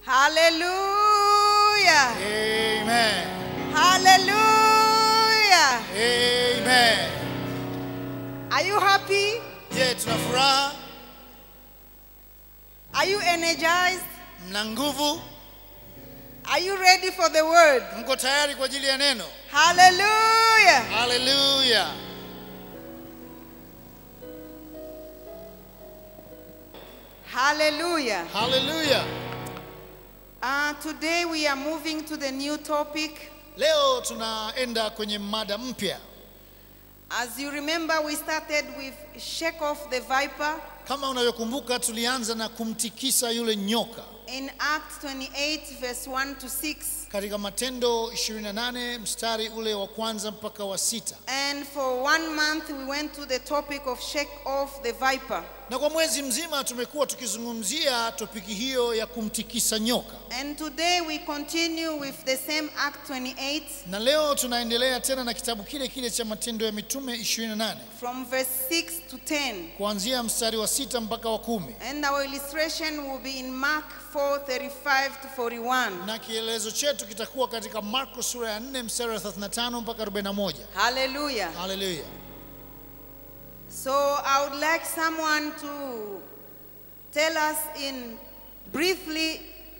Hallelujah. Amen. Hallelujah. Amen. Are you happy? Je, tuna furaha? Are you energized? Mna nguvu? Are you ready for the word? Mko tayari kwa ajili ya neno? Hallelujah. Haleluya. Hallelujah. Haleluya. Uh, today we are moving to the new topic. Leo tunaenda kwenye mada mpya. As you remember, we started with shake off the viper Kama unavyokumbuka tulianza na kumtikisa yule nyoka in Acts 28, verse 1 to 6. katika Matendo 28 mstari ule wa kwanza mpaka wa sita. And for one month, we went to the topic of shake off the viper. Na kwa mwezi mzima tumekuwa tukizungumzia topiki hiyo ya kumtikisa nyoka, And today we continue with the same Act 28 na leo tunaendelea tena na kitabu kile kile cha Matendo ya Mitume 28 from verse 6 to 10. kuanzia mstari wa sita mpaka wa kumi And our illustration will be in Mark 4 35 to 41. na kielezo chetu kitakuwa katika Marko sura ya 4 mstari wa 35 mpaka 41. Hallelujah. Haleluya! So I would like someone to tell us in briefly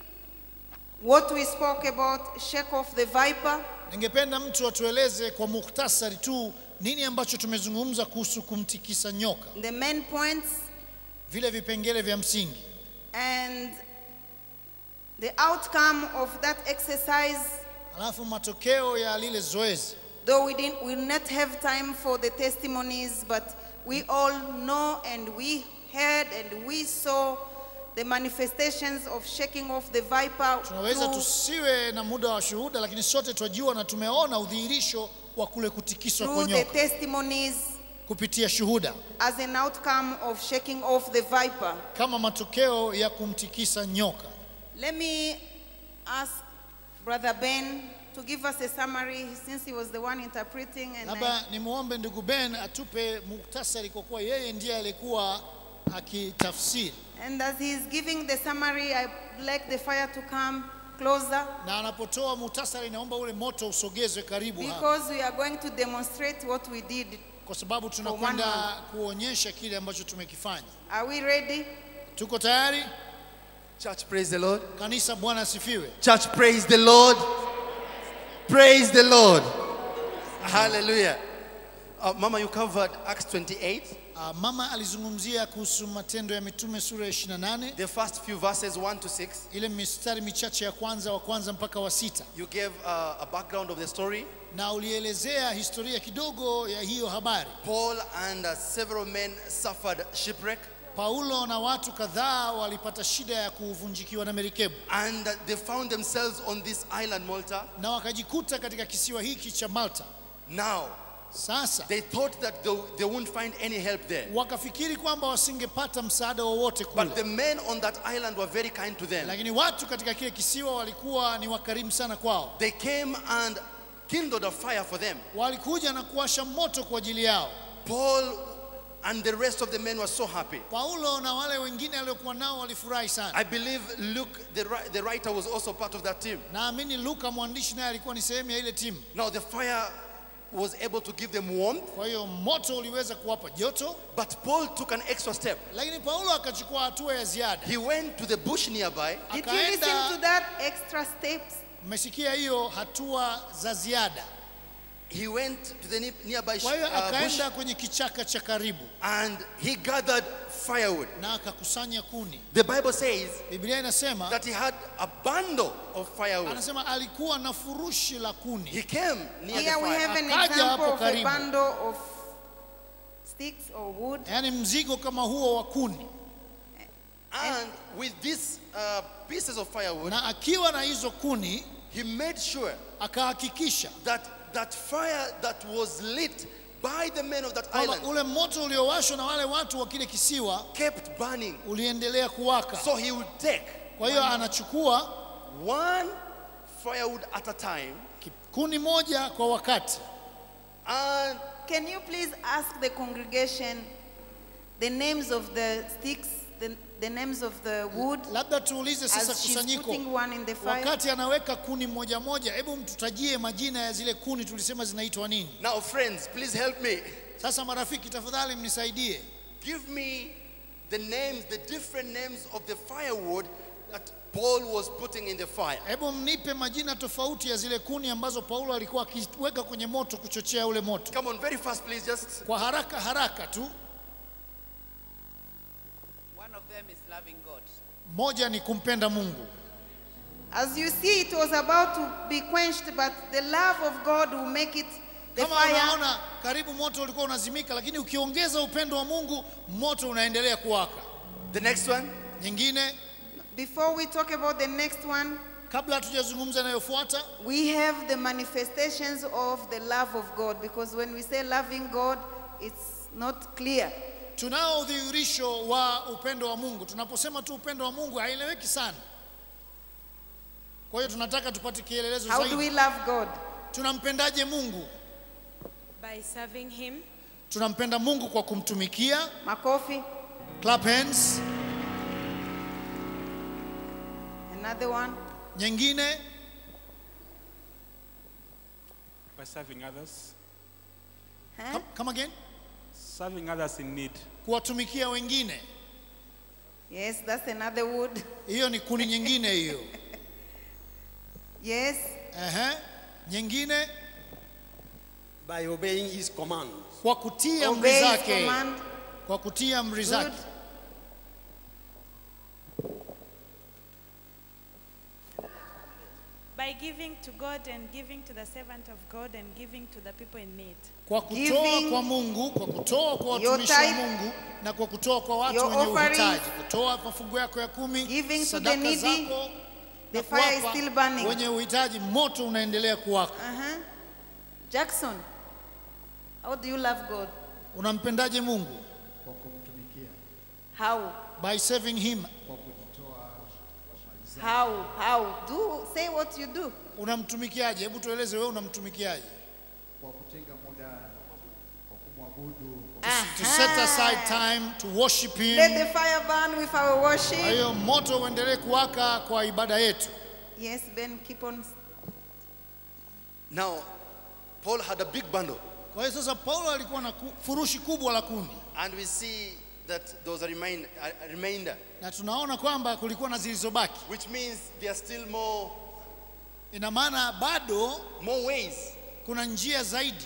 what we spoke about shake off the viper Ningependa mtu atueleze kwa mukhtasari tu nini ambacho tumezungumza kuhusu kumtikisa nyoka, the main points vile vipengele vya msingi, and the outcome of that exercise alafu matokeo ya lile zoezi. though we didn't we not have time for the testimonies but we all know and we heard and we saw the manifestations of shaking off the viper Tunaweza through tusiwe na muda wa shuhuda, lakini sote twajua na tumeona udhihirisho wa kule kutikiswa kwa through the nyoka testimonies kupitia shuhuda as an outcome of shaking off the viper. kama matokeo ya kumtikisa nyoka. Let me ask Brother Ben to give us a summary since he was the one interpreting. And I, Labda nimwombe ndugu Ben atupe muktasari, kwa kuwa yeye ndiye alikuwa akitafsiri, and as he is giving the summary, I'd like the fire to come closer na anapotoa muhtasari, naomba ule moto usogezwe karibu hapa, because we are going to demonstrate what we did. kwa sababu one tunakwenda kuonyesha kile ambacho tumekifanya. Are we ready? Tuko tayari? Church, praise the Lord. Kanisa, Bwana asifiwe. Church, praise the Lord. Praise the Lord. Hallelujah. Uh, Mama, you covered Acts 28, Uh, mama alizungumzia kuhusu Matendo ya Mitume sura ya 28 the first few verses 1 to 6. ile mistari michache ya kwanza wa kwanza mpaka wa sita, You gave uh, a background of the story. na ulielezea historia kidogo ya hiyo habari. Paul and uh, several men suffered shipwreck, Paulo na watu kadhaa walipata shida ya kuvunjikiwa na merikebu and uh, they found themselves on this island, Malta. na wakajikuta katika kisiwa hiki cha Malta. Now, Sasa they thought that they, they wouldn't find any help there. wakafikiri kwamba wasingepata msaada wowote But kule, the men on that island were very kind to them. lakini watu katika kile kisiwa walikuwa ni wakarimu sana kwao. They came and kindled a fire for them. Walikuja na kuwasha moto kwa ajili yao. Paul and the rest of the men were so happy. Paulo na wale wengine aliokuwa nao walifurahi sana. I believe Luke, the, ri- the writer, was also part of that team. Naamini Luka mwandishi naye alikuwa ni sehemu ya ile timu. Now, the fire was able to give them warmth, Kwa hiyo moto uliweza kuwapa joto, but Paul took an extra step. lakini Paulo akachukua hatua ya ziada. He went to the bush nearby Did you listen to Akaenda, that extra steps? mmesikia hiyo hatua za ziada. he went to the ne- nearby sh- Kwa hiyo uh, bush akaenda kwenye kichaka cha karibu and he gathered firewood. na akakusanya kuni. The Bible says Biblia inasema that he had a bundle of firewood. anasema alikuwa na furushi la kuni. He came near Here the we fire. have an Akaja example hapo of a karibu. bundle of sticks or wood. yaani mzigo kama huo wa kuni, And with these uh, pieces of firewood, na akiwa na hizo kuni he made sure akahakikisha that that fire that was lit by the men of that kwamba island ule moto uliowashwa na wale watu wa kile kisiwa kept burning. uliendelea kuwaka. So he would take Kwa hiyo anachukua one firewood at a time ki- kuni moja kwa wakati, and Can you please ask the congregation the names of the sticks, the, the names of the wood labda tuulize sasa as she's kusanyiko putting one in the fire. wakati anaweka kuni moja moja hebu mtutajie majina ya zile kuni tulisema zinaitwa nini Now, friends, please help me. sasa marafiki tafadhali mnisaidie Give me the names, the different names of the firewood that Paul was putting in the fire. hebu mnipe majina tofauti ya zile kuni ambazo paulo alikuwa akiweka kwenye moto kuchochea ule moto Come on, very fast, please. Just kwa haraka haraka tu One of them is loving God. moja ni kumpenda mungu As you see, it was about to be quenched, but the love of God will make it the kama fire. unaona karibu moto ulikuwa unazimika lakini ukiongeza upendo wa mungu moto unaendelea kuwaka the next one. nyingine Before we talk about the next one, kabla hatujazungumza inayofuata we have the manifestations of the love of God because when we say loving God, it's not clear. tunao udhihirisho wa upendo wa mungu tunaposema tu upendo wa mungu haieleweki sana kwa hiyo tunataka tupate kielelezo How do zaidi we love God? tunampendaje mungu by serving Him, tunampenda mungu kwa kumtumikia Makofi. clap hands Another one. nyingine by serving others, Huh? come, come again serving others in need. kuwatumikia wengine Yes, that's another wood. hiyo ni kuni nyingine hiyo Yes. Ehe. nyingine by obeying his commands. kwa kutia amri Obey his zake command. kwa kutia amri Good. zake by giving to God and giving to the servant of God and giving to the people in need. kwa kutoa Giving kwa mungu kwa kutoa kwa your watumishi wa tithe, mungu na kwa kutoa kwa watu your wenye offerings, uhitaji kutoa mafungu yako ya kumi giving to the sadaka needy, zako the na fire is kuwapa still burning. wenye uhitaji moto unaendelea kuwaka Uh-huh. Jackson, how do you love God? unampendaje mungu kwa kumtumikia How? by serving him kwa kujitoa How? How? Do say what you do. unamtumikiaje hebu tueleze wewe unamtumikiaje kwa kutenga muda kwa kumwabudu kwa to set aside time to worship him Let the fire burn with our kwa worship. hiyo moto uendelee kuwaka kwa ibada yetu Yes, Ben, keep on. Now, Paul had a big bundle, kwa hiyo sasa paulo alikuwa na ku- furushi kubwa la kundi and we see that there was a, remind, a a remainder, na tunaona kwamba kulikuwa na zilizobaki which means there are still more, ina maana bado more ways. kuna njia zaidi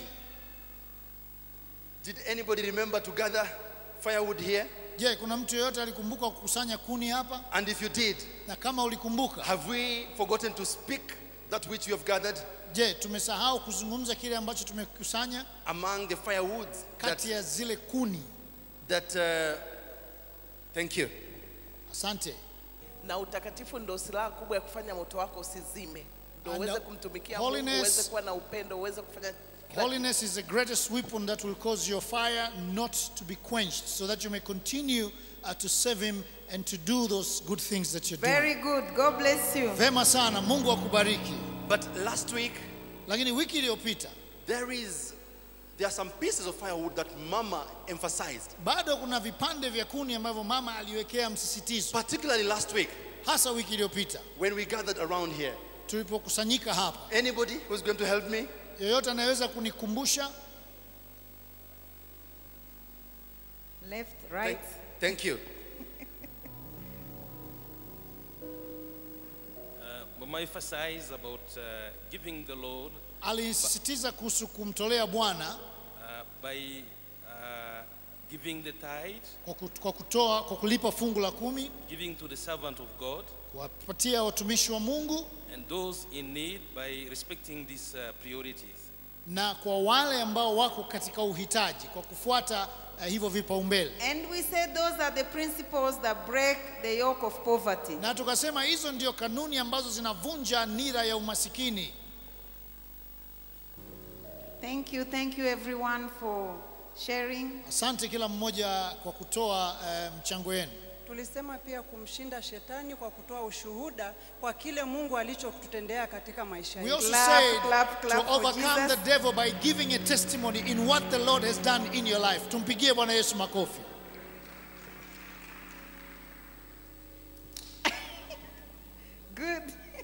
Did anybody remember to gather firewood here? je kuna mtu yeyote alikumbuka kukusanya kuni hapa And if you did, na kama ulikumbuka have we forgotten to speak that which you have gathered je tumesahau kuzungumza kile ambacho tumekusanya among the firewoods that, kati ya zile kuni that uh, thank you. asante Na utakatifu ndo silaha kubwa ya kufanya moto wako usizime, ndo And uweze the kumtumikia holiness- Mungu, uweze kuwa na upendo, uweze kufanya kila Holiness is the greatest weapon that will cause your fire not to be quenched, so that you may continue uh, to serve Him and to do those good things that you're doing. Very good. God bless you. Vema sana, Mungu akubariki. But last week, Lakini wiki iliyopita there is there are some pieces of firewood that Mama emphasized, bado kuna vipande vya kuni ambavyo mama aliwekea msisitizo, particularly last week hasa wiki iliyopita when we gathered around here. tulipokusanyika hapa. Anybody who's going to help me? Yeyote anaweza kunikumbusha? Left, Thank, right. thank you. Uh, Mama emphasized about uh, giving the Lord Alisisitiza kuhusu kumtolea Bwana uh, by uh, giving the tithe, kwa kut- kwa kutoa, kwa kulipa fungu la kumi, giving to the servant of God, kuwapatia watumishi wa Mungu and those in need by respecting these uh, priorities. na kwa wale ambao wako katika uhitaji kwa kufuata uh, hivyo vipaumbele. And we said those are the principles that break the yoke of poverty. Na tukasema hizo ndio kanuni ambazo zinavunja nira ya umasikini. Thank you. Thank you, everyone, for sharing. Asante kila mmoja kwa kutoa uh, mchango wenu. Tulisema pia kumshinda shetani kwa kutoa ushuhuda kwa kile Mungu alichotutendea katika maisha We yetu. also Clap, said clap, clap to for overcome Jesus. the devil by giving a testimony in what the Lord has done in your life. Tumpigie Bwana Yesu makofi. Good.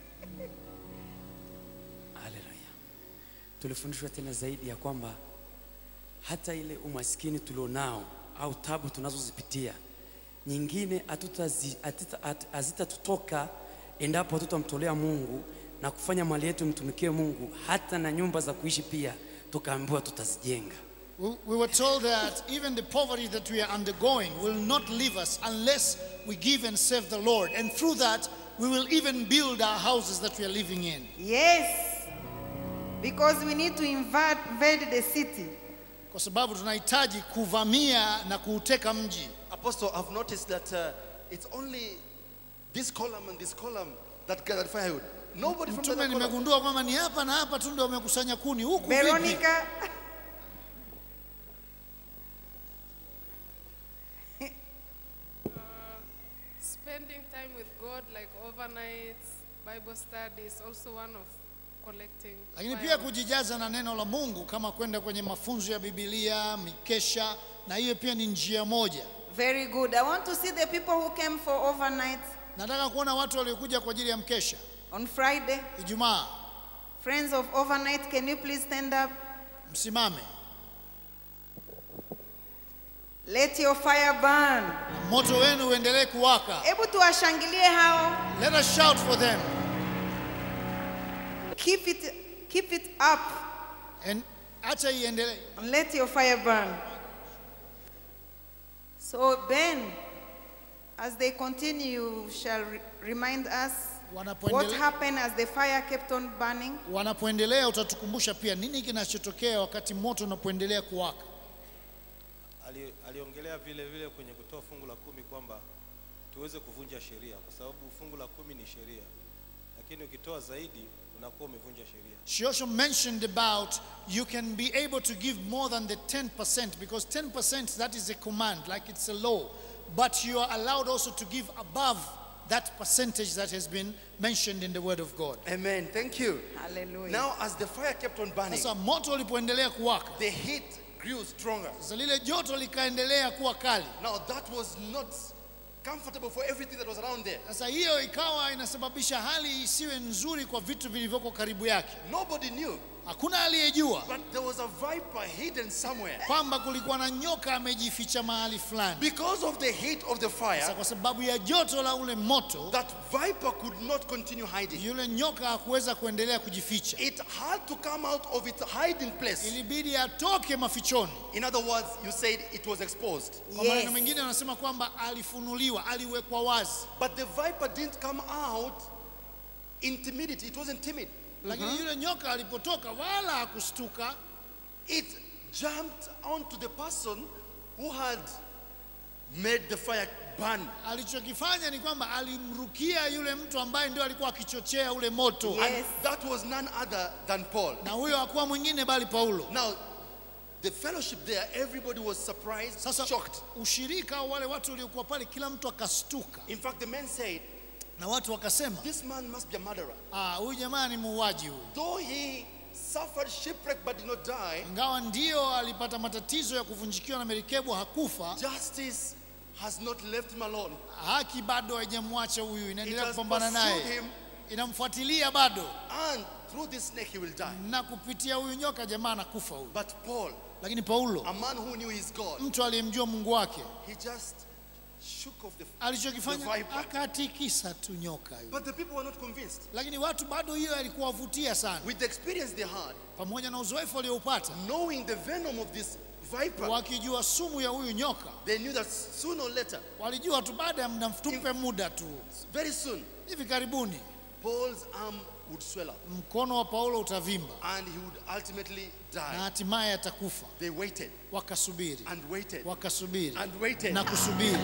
Haleluya. Tulifundishwa tena zaidi ya kwamba hata ile umaskini tulionao au tabu tunazozipitia nyingine hatutazi- hatita- hat- hazitatutoka endapo hatutamtolea Mungu na kufanya mali yetu mtumikie Mungu, hata na nyumba za kuishi pia tukaambiwa tutazijenga. We, we were told that even the poverty that we are undergoing will not leave us unless we give and serve the Lord. And through that, we will even build our houses that we are living in. Yes. Because we need to invade, invade the city. Kwa sababu tunahitaji kuvamia na kuuteka mji. Apostle, I've noticed that uh, it's only this column and this column that gathered firewood. Nobody from the Mtume, other column. nimegundua kwamba ni hapa na hapa tu ndio wamekusanya kuni huku vipi? Veronica, Spending time with God, like overnights, Bible study, is also one of collecting. Lakini pia firewood. kujijaza na neno la Mungu kama kwenda kwenye mafunzo ya Biblia, mikesha, na hiyo pia ni njia moja. very good. I want to see the people who came for overnight Nataka kuona watu waliokuja kwa ajili ya mkesha on Friday. Ijumaa. Friends of overnight, can you please stand up? Msimame, Let your fire burn. moto wenu uendelee kuwaka. Hebu tuwashangilie hao. Let us shout for them Keep it, keep it up and acha iendelee. and let your fire burn. So Ben, as they continue, you shall re- remind us what Wanapoendelea, happened as the fire kept on burning. wanapoendelea utatukumbusha pia nini kinachotokea wakati moto unapoendelea kuwaka. Ali, aliongelea vile vile kwenye kutoa fungu la kumi kwamba tuweze kuvunja sheria, kwa sababu fungu la kumi ni sheria, lakini ukitoa zaidi unakuwa umevunja sheria. She also mentioned about you can be able to give more than the 10% because 10% that is a command, like it's a law. But you are allowed also to give above that percentage that has been mentioned in the Word of God. Amen. Thank you. Hallelujah. Now, as the fire kept on burning, Sasa moto ulipoendelea kuwaka, the heat grew stronger. sasa lile joto likaendelea kuwa kali. Now, that was not comfortable for everything that was around there. Sasa hiyo ikawa inasababisha hali isiwe nzuri kwa vitu vilivyoko karibu yake. Nobody knew, Hakuna aliyejua but there was a viper hidden somewhere. kwamba kulikuwa na nyoka amejificha mahali fulani. Because of the heat of the Sasa fire, kwa sababu ya joto la ule moto, that viper could not continue hiding. yule nyoka hakuweza kuendelea kujificha. It had to come out of its hiding place. ilibidi atoke mafichoni. In other words, you said it was exposed. Kwa maneno mengine wanasema kwamba alifunuliwa, aliwekwa wazi, But the viper didn't come out in timidity. It wasn't timid. lakini yule nyoka alipotoka wala hakustuka, It jumped onto the person who had made the fire burn. alichokifanya ni kwamba alimrukia yule mtu ambaye ndio alikuwa akichochea ule moto, And that was none other than Paul. na huyo hakuwa mwingine bali Paulo. Now, the fellowship there, everybody was surprised, Sasa shocked. ushirika au wale watu waliokuwa pale, kila mtu akastuka, In fact, the men said, na watu wakasema, This man must be a murderer. ah, huyu jamaa ni muuaji huyu. Though he suffered shipwreck but did not die, Ingawa ndio alipata matatizo ya kuvunjikiwa na merikebu, hakufa, justice has not left him alone. haki bado haijamwacha huyu, It inaendelea has kupambana pursued naye, him, inamfuatilia bado, and through this snake he will die. na kupitia huyu nyoka jamaa anakufa huyu. But Paul, Lakini Paulo, a man who knew his God, mtu aliyemjua Mungu wake, he just shook off the, the alichokifanya viper. akatikisa tu nyoka yule. But the people were not convinced. Lakini watu bado hiyo alikuwavutia sana, With the experience they had, pamoja na uzoefu walioupata, knowing the venom of this viper, wakijua sumu ya huyu nyoka, they knew that sooner or later, walijua tu baada ya muda mtupe muda tu, very soon, hivi karibuni Paul's arm would swell up mkono wa Paulo utavimba and he would ultimately na die. hatimaye atakufa. They waited Wakasubiri, and waited wakasubiri and waited. na kusubiri.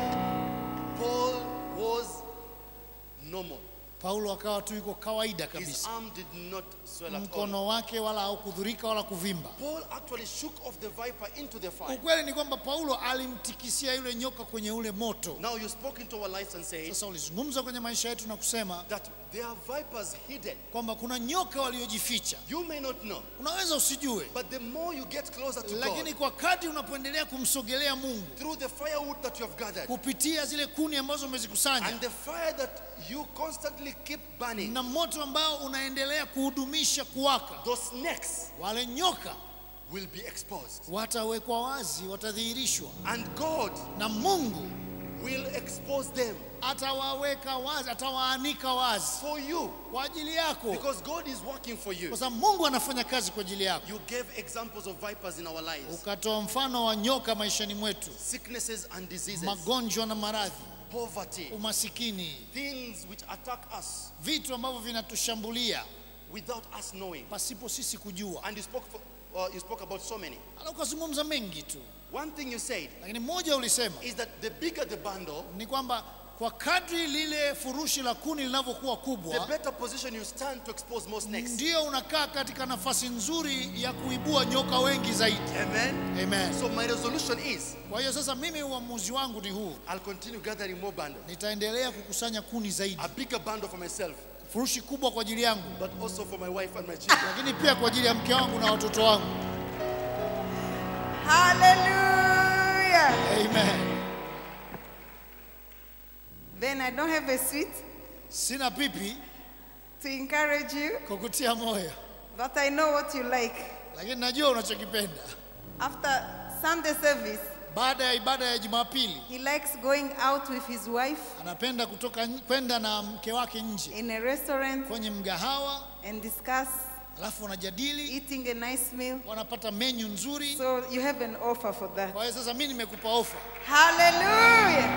Paul was normal. Paulo akawa tu yuko kawaida His kabisa, arm did not swell at all. mkono wake wala haukudhurika wala kuvimba. Paul actually shook off the viper into the fire. Ukweli ni kwamba Paulo alimtikisia yule nyoka kwenye ule moto. Now you spoke into our lives and said Sasa ulizungumza kwenye maisha yetu na kusema that there are vipers hidden. kwamba kuna nyoka waliojificha. You may not know, Unaweza usijue, but the more you get closer to lakini God kwa kadri unapoendelea kumsogelea Mungu through the firewood that you have gathered kupitia zile kuni ambazo umezikusanya and the fire that you constantly keep burning. na moto ambao unaendelea kuhudumisha kuwaka. Those snakes Wale nyoka will be exposed. watawekwa wazi, watadhihirishwa, And God na Mungu will expose them atawaweka wazi, atawaanika wazi for you. kwa ajili yako, Because God is working for you. kwa sababu Mungu anafanya kazi kwa ajili yako. You gave examples of vipers in our lives, Ukatoa mfano wa nyoka maishani mwetu, sicknesses and diseases, magonjwa na maradhi, poverty, umasikini, things which attack us vitu ambavyo vinatushambulia without us knowing. pasipo sisi kujua. And you spoke, for, uh, you spoke about so many. Ala, ukazungumza mengi tu, One thing you said lakini moja ulisema is that the bigger the bundle, ni kwamba kwa kadri lile furushi la kuni linavyokuwa the kubwa, better position you stand to expose more snakes. ndio unakaa katika nafasi nzuri ya kuibua nyoka wengi zaidi. Amen. Amen. So my resolution is Kwa hiyo sasa, mimi uamuzi wangu ni huu, I'll continue gathering more bundles, nitaendelea kukusanya kuni zaidi, a bigger bundle for myself, furushi kubwa kwa ajili yangu, but also for my wife and my children. lakini pia kwa ajili ya mke wangu na watoto wangu. Hallelujah. Amen. Then I don't have a sweet Sina pipi to encourage you, kukutia moyo, but I know what you like. lakini najua unachokipenda. After Sunday service, Baada ya ibada ya Jumapili, he likes going out with his wife anapenda kutoka n- kwenda na mke wake nje in a restaurant kwenye mgahawa, and discuss alafu wanajadili, eating a nice meal. wanapata menyu nzuri. So you have an offer for that. Kwa hiyo sasa mimi nimekupa ofa. Hallelujah.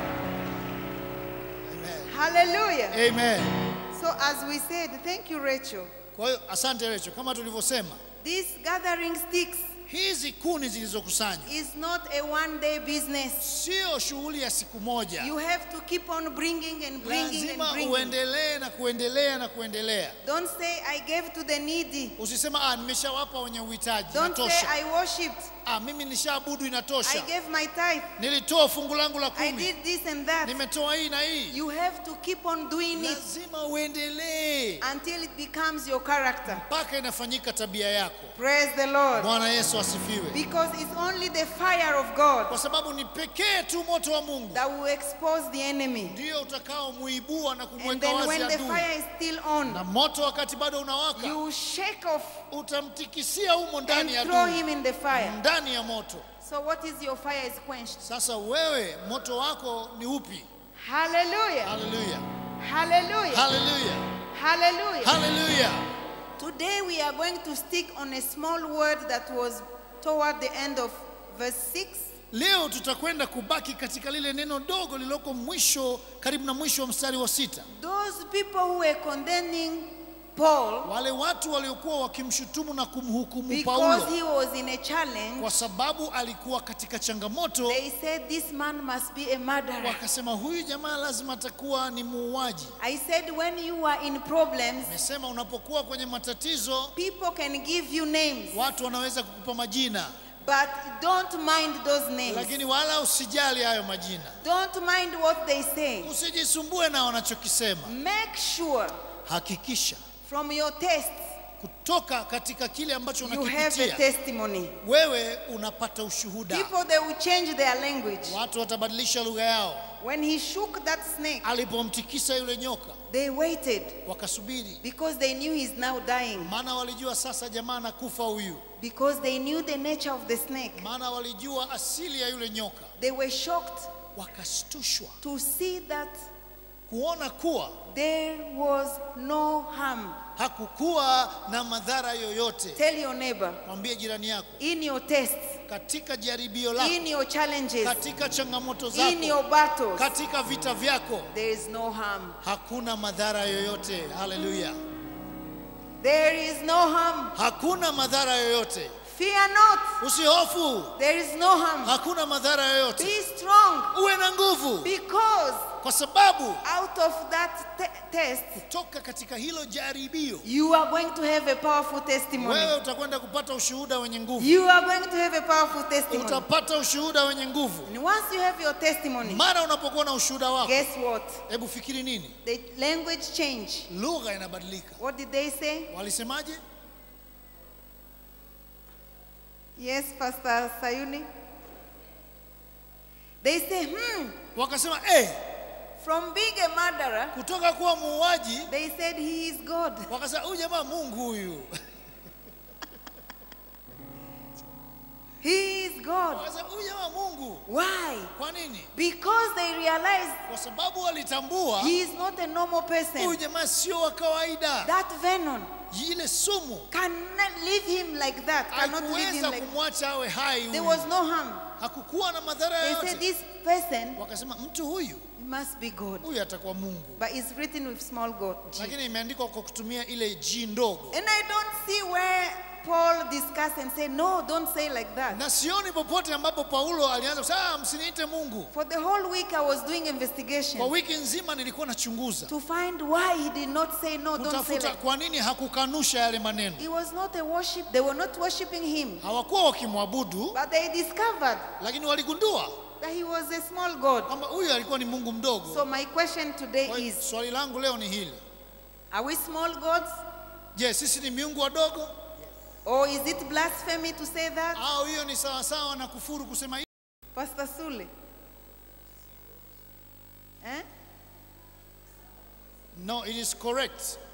Amen. Hallelujah. Amen. So as we said, thank you, Rachel. Kwa hiyo asante Recho, kama tulivyosema, This gathering sticks hizi kuni zilizokusanywa is not a one day business. sio shughuli ya siku moja. You have to keep on bringing and bringing and Lazima bringing. uendelee na kuendelea na kuendelea. Don't say I gave to the needy. Usisema ah, nimeshawapa wenye uhitaji, Don't say inatosha. I worshipped. Ah, mimi nishaabudu, I inatosha. gave my tithe. Nilitoa fungu langu la I kumi, did this and that. nimetoa hii na hii. You have to keep on doing it Lazima uendelee until it becomes your character. mpaka inafanyika tabia yako. Praise the Lord. Bwana Yesu asifiwe, Because it's only the fire of God kwa sababu ni pekee tu moto wa Mungu that will expose the enemy. ndio utakaomuibua na And kumweka then wazi when the adui. fire is still on, Na moto wakati bado unawaka, you shake off utamtikisia humo and ndani ya throw adui, him in the fire. ndani ya moto. So what is your fire is quenched. Sasa wewe moto wako ni upi? Hallelujah. Haleluya, Hallelujah. haleluya, Hallelujah. haleluya. Today we are going to stick on a small word that was toward the end of verse 6. Leo tutakwenda kubaki katika lile neno dogo lililoko mwisho, karibu na mwisho wa mstari wa sita. Those people who were condemning Paul Wale watu waliokuwa wakimshutumu na kumhukumu because Paulo he was in a challenge, kwa sababu alikuwa katika changamoto, they said this man must be a murderer. wakasema huyu jamaa lazima atakuwa ni muuaji. I said when you are in problems, Nimesema unapokuwa kwenye matatizo, people can give you names, watu wanaweza kukupa majina, but don't mind those names. lakini wala usijali hayo majina, Don't mind what they say. usijisumbue na wanachokisema. Make sure Hakikisha from your tests kutoka katika kile ambacho you have a unakipitia testimony. wewe unapata ushuhuda. People they will change their language. Watu watabadilisha lugha yao. When he shook that snake, Alipomtikisa yule nyoka, they waited wakasubiri, because they knew he's now dying. maana walijua sasa jamaa anakufa huyu, Because they knew the nature of the snake. maana walijua asili ya yule nyoka. They were shocked Wakashtushwa to see that kuona kuwa there was no harm. hakukuwa na madhara yoyote. Tell your neighbor, Mwambie jirani yako, in your tests, katika jaribio lako, in your challenges, katika changamoto in zako, your battles, katika vita vyako, there is no harm. hakuna madhara yoyote. Haleluya, There is no harm. hakuna madhara yoyote. Fear not. Usihofu, There is no harm. hakuna madhara yoyote. Be strong Uwe na nguvu, because kwa sababu out of that te- test, toka katika hilo jaribio you are going to have a powerful testimony. wewe utakwenda kupata ushuhuda wenye nguvu, You are going to have a powerful testimony. utapata ushuhuda wenye nguvu. And once you have your testimony, Mara unapokuwa na ushuhuda wako, guess what? hebu fikiri nini? The language change. Lugha inabadilika. What did they say? Walisemaje? Yes, Pastor Sayuni. They say, hmm, Wakasema eh, From being a murderer, kutoka kuwa muuaji they said he is God. wakasema huyu jamaa mungu huyu He is God. wakasema huyu jamaa mungu Why? kwa nini Because they realized kwa sababu walitambua he is not a normal huyu person. jamaa sio wa kawaida That venom ile sumu cannot leave him like that. Cannot leave him hakuweza like kumwacha awe hai There huyu was no harm. hakukuwa na madhara They said yoyote this person wakasema mtu huyu must be God. huyu atakuwa mungu But it's written with small God. G. lakini imeandikwa kwa kutumia ile ji ndogo And I don't see where Paul discussed and said, no, don't say like that. na sioni popote ambapo paulo alianza kusema "Ah, msiniite mungu For the whole week I was doing kwa investigation wiki nzima nilikuwa nachunguza to find why he did not say no, don't say kutafuta like kwa nini hakukanusha yale maneno It was not a worship. They were not worshiping him. hawakuwa wakimwabudu But they discovered lakini waligundua that he was a small God. kwamba huyu alikuwa ni mungu mdogo So my question today Kwa hiyo is, swali langu leo ni hili are we small gods? je sisi ni miungu wadogo Or is it blasphemy to say that? au hiyo ni sawasawa na kufuru kusema hivi Pastor Sule? Eh? no it is correct